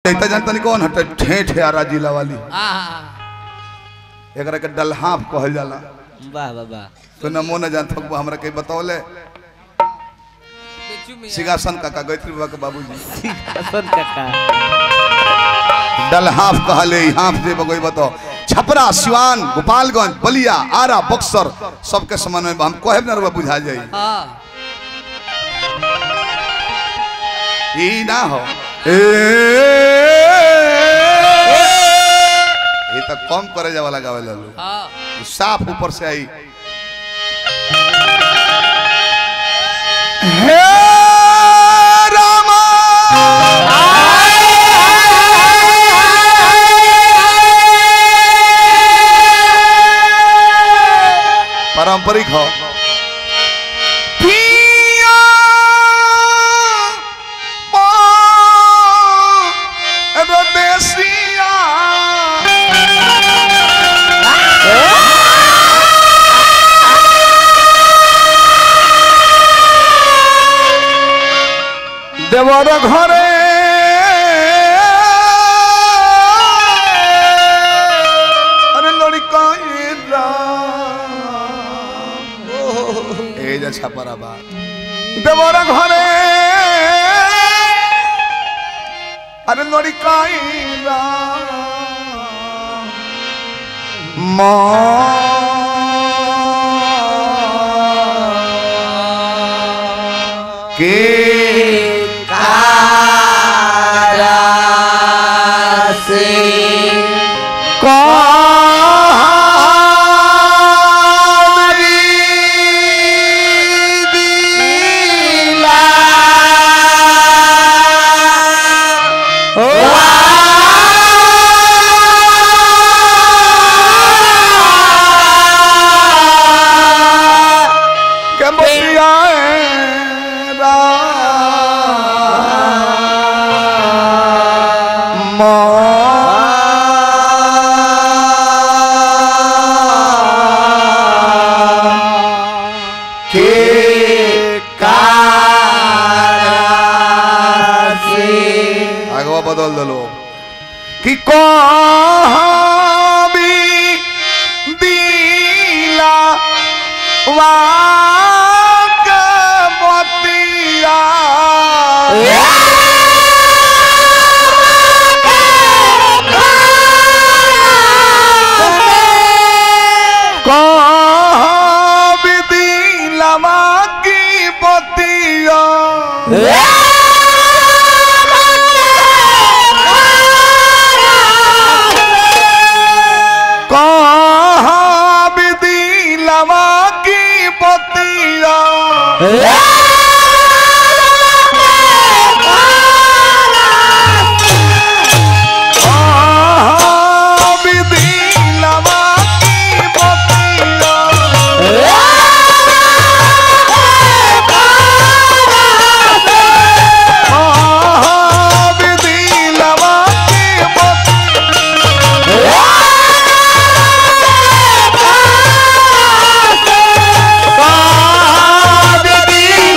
इतना जानता नहीं कौन हटे ठेठ है आरा जिला वाली आहा एकरा के डलहाफ कहल जाला वाह वाह वाह तो नमो न जानत हो हमरा के बतौले बेचू मियां सिंहासन काका गायत्री बाबा के बाबूजी हसन काका डलहाफ कहले हाफ जे बगोई बताओ छपरा सिवान गोपालगंज बलिया आरा बक्सर सबके समन्वय में हम कहे न रुआ बुझा जाई हां ई ना हो ए ये तो कम करे जा वाला गावे लालू हां साफ ऊपर से आई हे रामा पारंपरिक हो पिया परदेसिया দেবর ঘরে আরে লড়িকা এই যা ছাপারা বা দেবর ঘরে আরে লড়িকা মা কে आगवा बदल दलो कि कभी दिला वाक बतिया कभी दिला की बतिया कहाँ विधि लवा की पतिया कहाँ विधि लवा की पतिया कहाँ विधि लवा की पतिया कहाँ विधि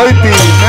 जयती